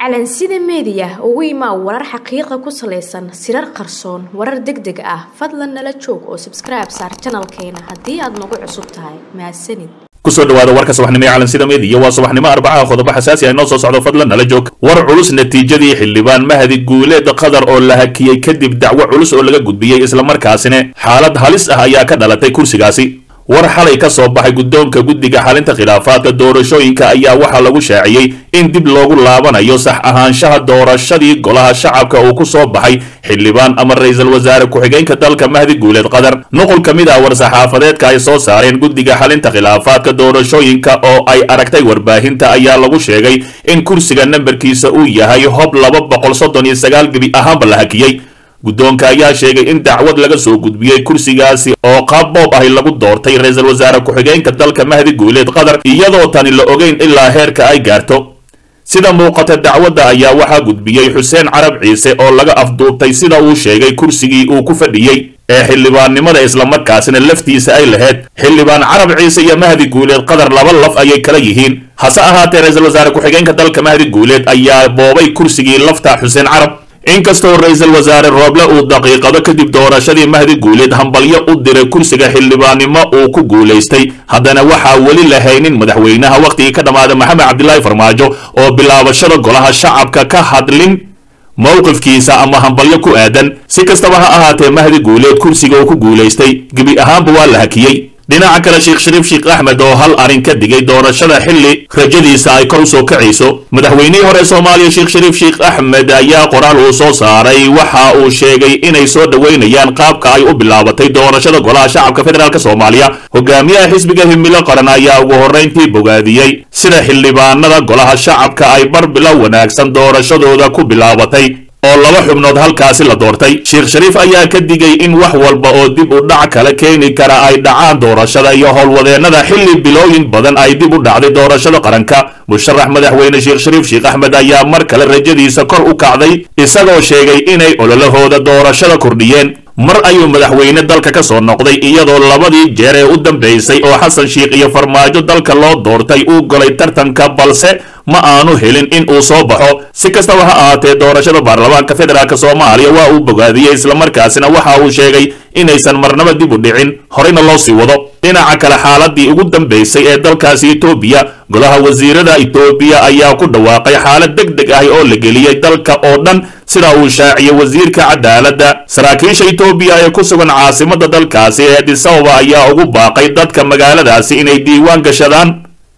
calansida meediya ugu imaa warar xaqiiqa ku salaysan sirar qarsoon warar deg deg ah fadlan nala joog oo sabskribe saar janalkeena haddii aad nagu cusub tahay mahadsanid kusoo dhawaada warka subaxnimo ee calansida meediya waa subaxnimo arbacaha qodobo xasaasi ah inoo soo socdo fadlan nala joog war culus natiijadii xildhibaan mahadi guuleed qatar oo la hakiyey kadib dacwo culus oo laga gudbiyey islamarkaasina xaalad halis ah ayaa ka dhalatay kursigaasi war xalay ka soo baxay guddoonka guddiga xalinta khilaafaadka doorashooyinka ayaa waxaa lagu shaaciyey in dib loogu laabanayo sax ahaanshaha doorashadii golaha shacabka uu ku soo baxay xildhibaan ama ra-iisul wasaare ku-xigeenka dalka mahdi guuleed qatar nuqul ka mid ah war-saxaafadeedka ay soo saareen guddiga xalinta khilaafaadka doorashooyinka oo ay aragtay warbaahinta ayaa lagu sheegay in kursiga nambarkiisa uu yahay hob laba boqol soddon iyo sagaal gebi ahaanba la hakiyey guddoonka ayaa sheegay in dacwad laga soo gudbiyey kursigaasi oo qaab boob ahi lagu doortay ra-iisul wasaare ku-xigeenka dalka mahdi guuleed qatar iyadoo tani la ogeyn ilaa heerka ay gaarto sida muuqata dacwadda ayaa waxaa gudbiyey xuseen carab ciise oo laga afduubtay sida uu sheegay kursigii uu ku fadhiyey ee xildhibaannimada islamarkaasina laftiisa ay lahayd xildhibaan carab ciise iyo mahdi guuleed qatar laba laf ayay kala yihiin hase ahaatee ra-iisul wasaare ku-xigeenka dalka mahdi guuleed ayaa boobay kursigii lafta xuseen carab inkastoo ra-iisul wasaare rooble uu daqiiqado kadib doorashadii mahdi guuleed hambalyo u diray kursiga xildhibaannimo uu ku guulaystay haddana waxaa weli la haynin madaxweynaha wakhtigii ka dhammaaday maxamed cabdilaahi farmaajo oo bilaabashada golaha shacabka ka hadlin mowqifkiisa ama hambalyo ku aadan si kastaba ha ahaatee mahdi guuleed kursiga uu ku guulaystay gebi ahaanba waa la hakiyey dhinaca kale sheekh shariif sheekh axmed oo hal arrin ka digay doorashada xilli rajadiisa ay kor u soo kacayso madaxweynihii hore soomaaliya sheekh shariif sheekh axmed ayaa qoraal uu soo saaray waxa uu sheegay inay soo dhoweynayaan qaabka ay u bilaabatay doorashada golaha shacabka federaalk soomaaliya hogaamiyaha xisbiga himilo qaran ayaa ugu horrayntii bogaadiyey sida xildhibaanada golaha shacabka ay bar bilow wanaagsan doorashadooda ku bilaabatay oo laba xubnood halkaasi la doortay sheekh shariif ayaa ka digay in wax walba oo dib u dhac kala keeni kara ay dhacaan doorashada iyo howlwadeennada xilli bilooyin badan ay dib u dhacday doorashada qaranka musharax madaxweyne sheekh shariif sheekh axmed ayaa mar kale rajadiisa kor u kacday isagoo sheegay inay ololahooda doorashada kordhiyeen mar ayuu madaxweyne dalka ka soo noqday iyadoo labadii jeer ee u dambaysay oo xasan sheikh iyo farmaajo dalka loo doortay uu golay tartanka balse ma aanu helin in uu soo baxo si kastaba ha ahaatee doorashada baarlamaanka federaalk soomaaliya waa uu bogaadiyey islamarkaasina waxa uu sheegay inaysan marnaba dib u dhicin horeyna loo sii wado dhinaca kale xaaladii ugu dambaysay ee dalkaasi etoobiya golaha wasiirada etoobiya ayaa ku dhawaaqay xaalad deg deg ah oo la geliyey dalka oo dhan sida uu shaaciyey wasiirka cadaaladda saraakiisha etoobiya ee ku sugan caasimada dalkaasi ee adisababa ayaa ugu baaqay dadka magaaladaasi inay diiwaan gashadaan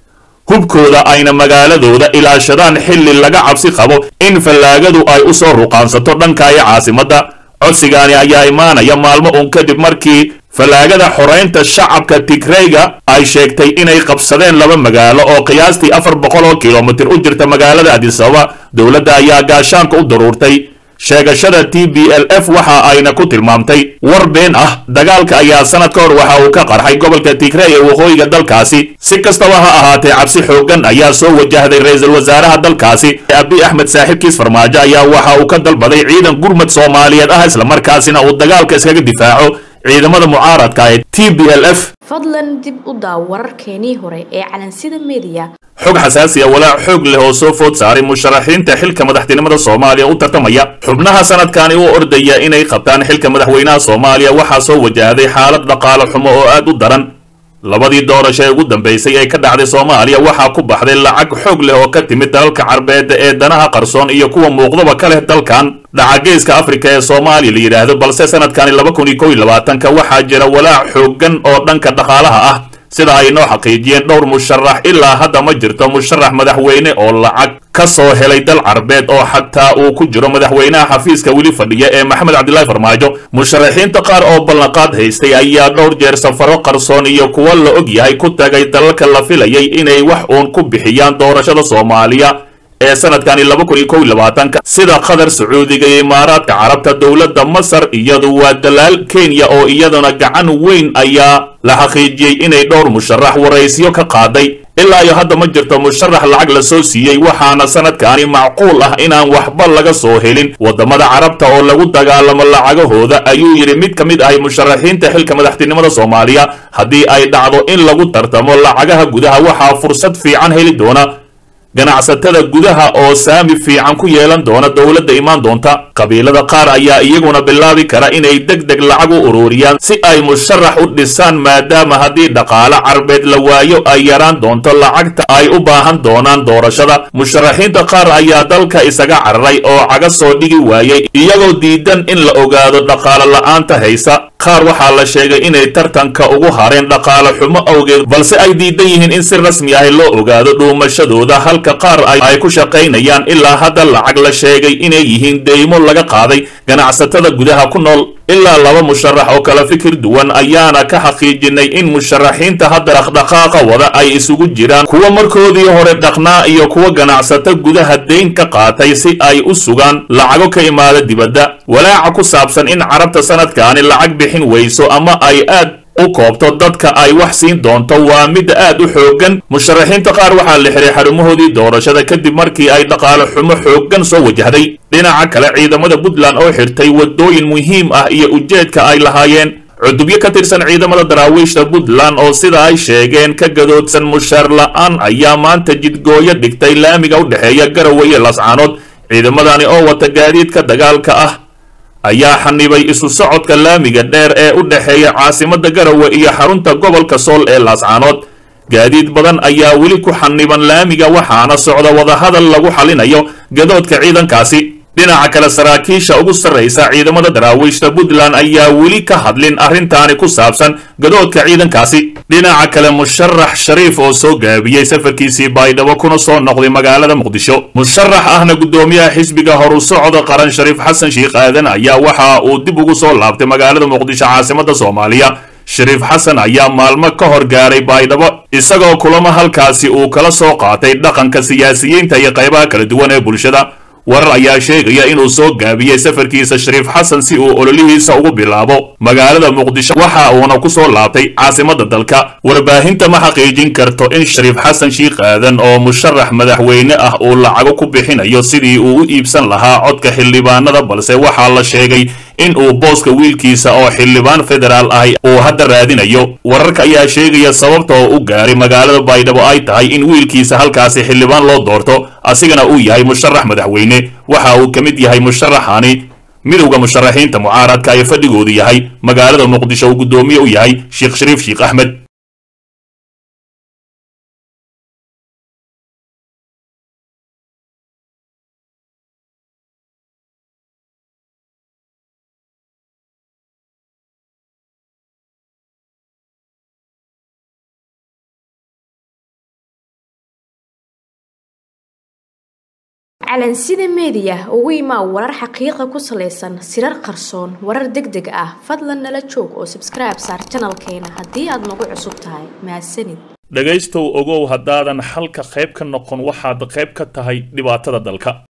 hubkooda ayna magaaladooda ilaashadaan xilli laga cabsi qabo in fallaagadu ay u soo ruqaansato dhankaayo caasimadda codsigaani ayaa imaanaya maalmo uun kadib markii fallaagada xoraynta shacabka tigreyga ay sheegtay inay qabsadeen laba magaalo oo qiyaastii afar boqol oo kilomitir u jirta magaalada adisababa dowladda ayaa gaashaanka u daruurtay sheegashada t b l f waxa ayna ku tilmaamtay war been ah dagaalka ayaa sanad ka hor waxa uu ka qarxay gobolka tigrey ee waqooyiga dalkaasi si kastaba ha ahaatee cabsi xooggan ayaa soo wajahday ra-iisul wasaaraha dalkaasi abi axmed saaxiibkiis farmaajo ayaa waxa uu ka dalbaday ciidan gurmad soomaaliyeed ah islamarkaasina uu dagaalka iskaga difaaco ciidamada mucaaradka ee t b l f fadlan dib u daaw wararkeenii hore ee calansida meediya xog xasaasi ah walaac xoog leh oo soo food saaray musharaxiinta xilka madaxtinimada soomaaliya u tartamaya xubnaha sanadkani u ordaya inay qabtaan xilka madaxweynaha soomaaliya waxaa soo wajahday xaalad dhaqaale xumo oo aad u daran labadii doorasho ee ugu dambaysay ee ka dhacday soomaaliya waxaa ku baxday lacag xoog leh oo ka timid dalalka carbeed ee danaha qarsoon iyo kuwa muuqdaba ka leh dalkan dhacageeska afrika ee soomaaliya la yidhaahdo balse sanadkani laba kun iyo kow iyo labaatanka waxaa jira walaac xooggan oo dhanka dhaqaalaha ah sida ay noo xaqiijiyeen dhowr musharax ilaa hadda ma jirto musharax madaxweyne oo lacag ka soo helay dal carbeed oo xataa uu ku jiro madaxweynaha xafiiska weli fadhiya ee maxamed cabdilaahi farmaajo musharaxiinta qaar oo ballanqaad haystay ayaa dhowr jeer safaro qarsoon iyo kuwo la og yahay ku tagay dalalka la filayay inay wax uun ku bixiyaan doorashada soomaaliya ee sanadkani laba kun iyo kow iyo labaatanka sida qatar sacuudiga iyo imaaraadka carabta dowladda masar iyadu waa dalaal kenya oo iyaduna gacan weyn ayaa la xaqiijiyey inay dhowr musharax waraysyo ka qaaday ilaa iyo hadda ma jirto musharax lacag la soo siiyey waxaana sanadkani macquul ah inaan waxba laga soo helin waddamada carabta oo lagu dagaalamo lacagahooda ayuu yidhi mid ka mid ahay musharaxiinta xilka madaxtinimada soomaaliya haddii ay dhacdo in lagu tartamo lacagaha gudaha waxaa fursad fiican heli doona ganacsatada gudaha oo saami fiican ku yeelan doona dowladda imaan doonta qabiilada qaar ayaa iyaguna bilaabi kara inay deg deg lacag u ururiyaan si ay musharax u dhisaan maadaama haddii dhaqaale carbeed la waayo ay yaraan doonto lacagta ay u baahan doonaan doorashada musharaxiinta qaar ayaa dalka isaga cararay oo caga soo dhigi waayey iyagoo diidan in la ogaado dhaqaale la'aanta haysa qaar waxaa la sheegay inay tartanka ugu hareen dhaqaale xumo awgeed balse ay diidan yihiin in si rasmi ah loo ogaado dhuumashadooda halka qaar ay ku shaqaynayaan ilaa hadda lacag la sheegay inay yihiin deymo laga qaaday ganacsatada gudaha ku nool ilaa laba musharax oo kala fikir duwan ayaana ka xaqiijinay in musharaxiinta hadda dhaqdhaqaaqa wada ay isugu jiraan kuwa markoodii hore dhaqnaa iyo kuwa ganacsato gudaha deyn ka qaatay si ay u sugaan lacago ka imaada dibadda walaaca ku saabsan in carabta sanadkaani lacag bixin weyso ama ay aad u koobto dadka ay wax siin doonto waa mid aad u xooggan musharaxiinta qaar waxaa la xiray xarumahoodii doorashada kadib markii ay dhaqaale xumo xooggan soo wajahday dhinaca kale ciidamada puntland oo xirtay waddooyin muhiim ah iyo ujeedka ay lahaayeen cudubyo ka tirsan ciidamada daraawiishta puntland oo sida ay sheegeen ka gadoodsan mushaar la'aan ayaa maanta jidgooyo dhigtay laamiga u dhexeeya garowe iyo lascaanood ciidamadani oo wata gaadiidka dagaalka ah ayaa xanibay isu socodka laamiga dheer ee u dhexeeya caasimada garowe iyo xarunta gobolka sool ee laascaanood gaadiid badan ayaa weli ku xaniban laamiga waxaana socda wadahadal lagu xalinayo gadoodka ciidankaasi dhinaca kale saraakiisha ugu sarraysa ciidamada daraawiishta puntland ayaa weli ka hadlin arrintaani ku saabsan gadoodka ciidankaasi dhinaca kale musharax shariif oo soo gaabiyey safarkiisii baydhabo kuna soo noqday magaalada muqdisho musharax ahna guddoomiyaha xisbiga horu socda qaran shariif xasan sheikh aadan ayaa waxa uu dib ugu soo laabtay magaalada muqdisho caasimada soomaaliya shariif xasan ayaa maalmo ka hor gaaray baydhabo isagoo kulamo halkaasi uu kala soo qaatay dhaqanka siyaasiyiinta iyo qaybaha kala duwan ee bulshada warar ayaa sheegaya inuu soo gaabiyey safarkiisa shariif xasan si uu ololihiisa ugu bilaabo magaalada muqdisho waxa uuna ku soo laabtay caasimada dalka warbaahinta ma xaqiijin karto in shariif xasan shiikh aadan oo musharax madaxweyne ah uu lacago ku bixinayo sidii uu u iibsan lahaa codka xildhibaanada balse waxaa la sheegay in uu booska wiilkiisa oo xildhibaan federaal ahi uu hadda raadinayo wararka ayaa sheegaya sababta oo u gaaray magaalada baydhabo ay tahay in wiilkiisa halkaasi xildhibaan loo doorto asigana uu yahay musharax madaxweyne waxa uu ka mid yahay musharaxani midowda musharaxiinta mucaaradka ee fadhigoodu yahay magaalada muqdisho uu guddoomiye u yahay sheekh shariif sheekh axmed calansida meediya ugu imaa warar xaqiiqa ku salaysan sirar qarsoon warar deg deg ah fadlan nala joog oo sabskribe saar janalkeena haddii aad nagu cusub tahay mahadsanid dhegaystow ogow haddaadan xalka qayb ka noqon waxaad qayb ka tahay dhibaatada dalka